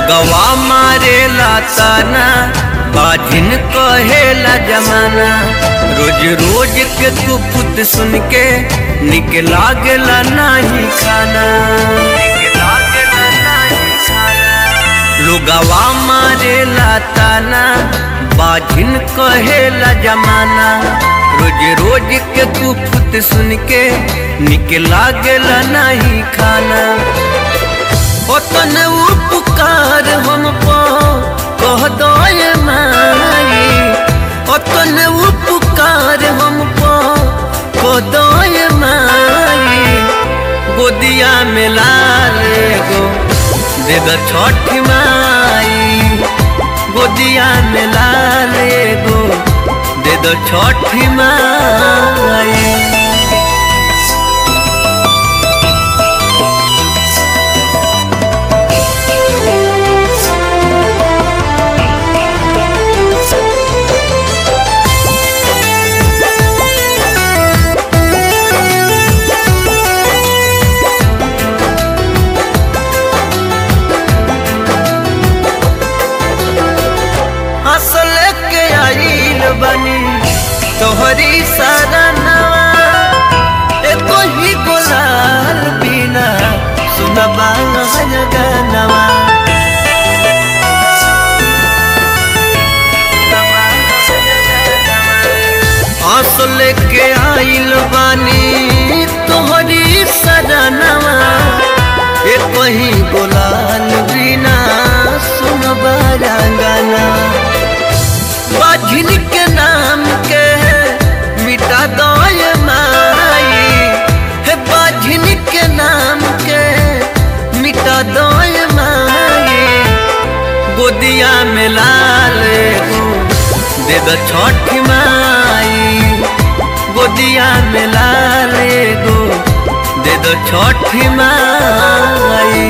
लोगवा मारेला ताना बाजिन कहेला जमाना रोज रोज के तू पुत सुन के निक लागेला नाही खाना लोगवा मारेला ताना बाजिन कहेला जमाना रोज रोज के तू पुत सुन के निक लागेला नाही खाना ओतन उपकार हम पो कह दय माई ओतन उपकार हम पो कह दय माई गोदिया में लाल गो दे द छठ माई गोदिया में लाल गो दे द छठ माई असल के आइल बनी तोहरी सरनवा एको ही गुलाल बिना सुनबा गनवा असल के आइल बानी तोहरी सरनवा एको ही गुलाल बिना सुनबा गनवा बाझिन के नाम के मिटा दय माई हे बाझिन के नाम के मिटा दय माई गोदिया में लाल गो दे द छठ माई गोदिया में लाल गो दे द छठ माई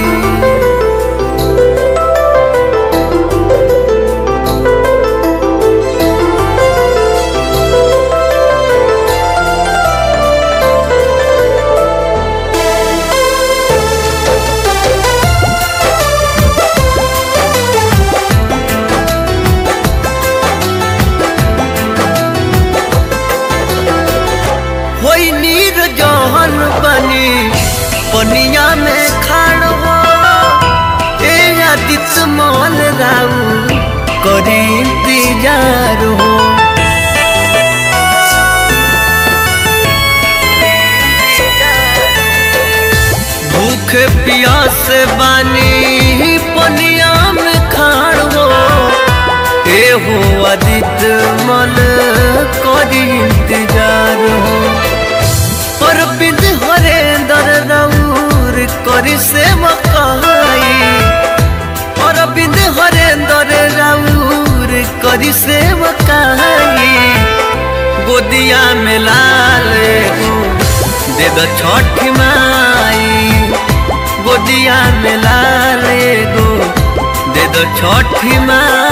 होई नीर जहन बनी पनिया में खाड़ हो ए आदित मोल राऊ करी इंतजार हो भूख प्यास बानी पनिया में खाड़ हो ए हो आदित मल करी इंतजार हो और बिंद हरे दर रऊर करी से मकाई और बिंद हरे दर रऊर करी से मकाई गोदिया में लाल गो दे द छठ माई गोदिया में लाल गो दे द छठ माई